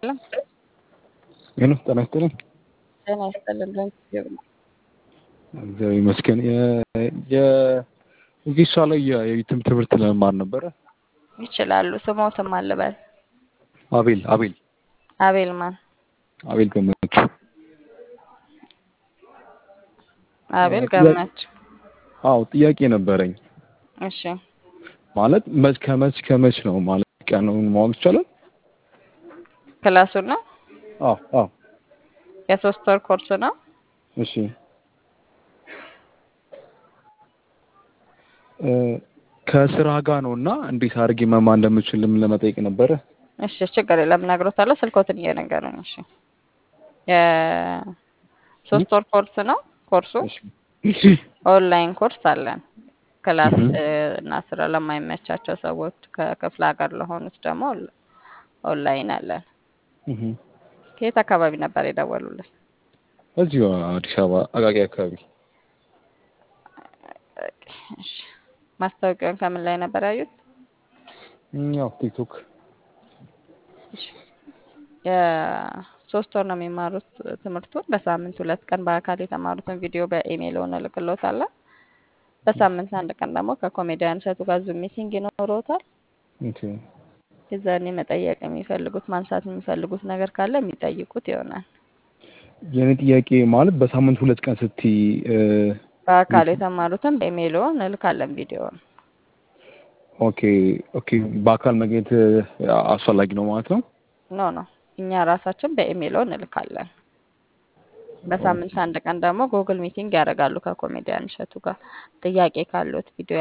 ሄሎ ጤና ይስጥልኝ። ጤና ይስጥልን። በእግዚአብሔር እግዚአብሔር ይመስገን። የቪሳ ላይ የዩቲዩብ ትምህርት ለመማር ነበረ። ይችላሉ። ስሞትም አልበል አቤል አቤል አቤል ማን? አቤል ገመቹ። አቤል ገመች። አዎ ጥያቄ ነበረኝ። እሺ ማለት መች ከመች ከመች ነው ማለት ቀኑን ማወቅ ይቻላል? ክላሱን ነው አዎ አዎ የሶስት ወር ኮርስ ነው። እሺ እ ከስራ ጋር ነው እና እንዴት አድርጌ መማር እንደምችልም ለመጠየቅ ነበረ። እሺ ችግር የለም እነግሮታለሁ። ስልኮትን እየነገሩኝ። እሺ የሶስት ወር ኮርስ ነው። ኮርሱ እሺ ኦንላይን ኮርስ አለን። ክላስ እህ። እ፣ እና ስራ ለማይመቻቸው ሰዎች ከክፍለ ሀገር ለሆኑት ደግሞ ኦን- ኦንላይን አለን። እህ። ከየት አካባቢ ነበር የደወሉልን? እዚሁ አዲስ አበባ አቃቂ አካባቢ እሺ ማስታወቂያውን ከምን ላይ ነበር ያዩት? እም፣ ያው ቲክቶክ እሺ የሶስት ወር ነው የሚማሩት ትምህርቱን። በሳምንት ሁለት ቀን በአካል የተማሩትን ቪዲዮ በኢሜይል እንልክሎታለን። በሳምንት አንድ ቀን ደግሞ ከኮሜዲያን እሸቱ ጋር ዙም ሚቲንግ ይኖረውታል። ኦኬ የዛኔ መጠየቅ የሚፈልጉት ማንሳት የሚፈልጉት ነገር ካለ የሚጠይቁት ይሆናል። የኔ ጥያቄ ማለት በሳምንት ሁለት ቀን ስትይ እ፣ በአካል የተማሩትን በኢሜይል እንልካለን ቪዲዮውን። ኦኬ ኦኬ በአካል መገኘት እ፣ አስፈላጊ ነው ማለት ነው። ኖ ኖ እኛ ራሳችን በኢሜይል እንልካለን። በሳምንት አንድ ቀን ደግሞ ጉግል ሚቲንግ ያደርጋሉ ከኮሜዲያን እሸቱ ጋር ጥያቄ ካሉት ቪዲዮ